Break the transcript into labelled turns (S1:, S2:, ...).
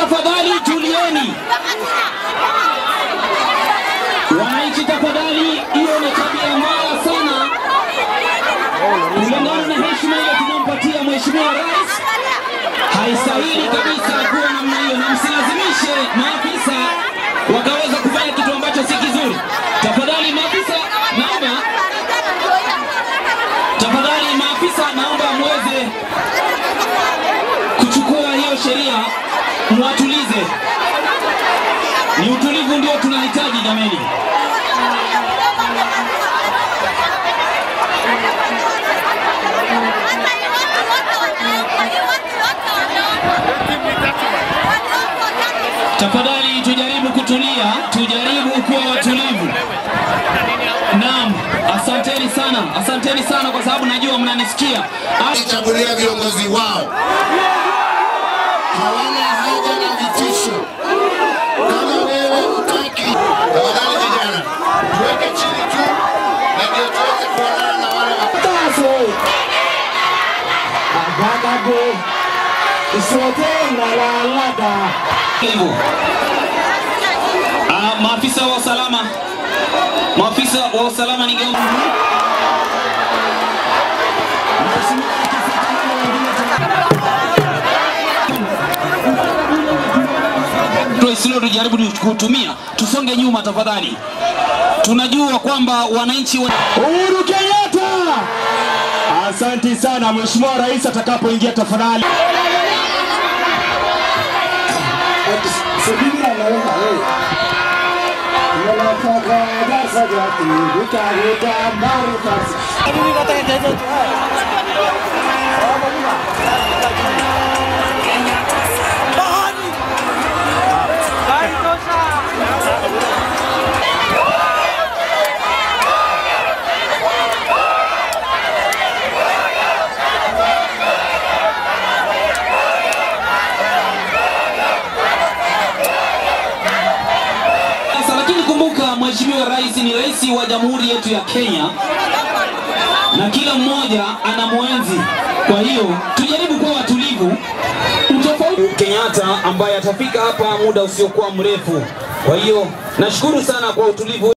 S1: tafadhali tulieni. Wananchi tafadhali, hiyo ni tabia mbaya sana, kulingana na heshima ile tunampatia mheshimiwa rais. Haistahili kabisa kuwa namna hiyo, na msilazimishe maafisa wakaweza kufanya kitu ambacho si kizuri. Tafadhali maafisa, naomba tafadhali maafisa, naomba muweze kuchukua hiyo sheria, mwatulize. Ni utulivu ndio tunahitaji jameni. Tafadhali tujaribu kutulia, tujaribu kuwa watulivu. Naam, asanteni sana, asanteni sana kwa sababu najua mnanisikia. Ah,
S2: chagulia viongozi wao, hawana haja na vitisho. Kama wewe utaki, tafadhali vijana, tuweke chini tu, na ndio tuweze kuonana na wale wa
S3: Taso. Agagago. Isote ngalalada.
S1: hivyo. Ah, maafisa wa usalama, maafisa wa usalama ningeomba Tuisilo tujaribu kutumia, tusonge nyuma tafadhali. Tunajua kwamba wananchi wa...
S3: Uhuru Kenyatta. Asanti sana Mheshimiwa Rais atakapoingia tafadhali. Subiri anaweka wewe. Unataka darasa gati, utaruka marifasi.
S1: Sasa lakini kumbuka, Mheshimiwa Rais ni rais wa jamhuri yetu ya Kenya na kila mmoja ana mwenzi. Kwa hiyo tujaribu kuwa watulivu. Utofauti Kenyatta ambaye atafika hapa muda usiokuwa mrefu. Kwa hiyo nashukuru sana kwa utulivu.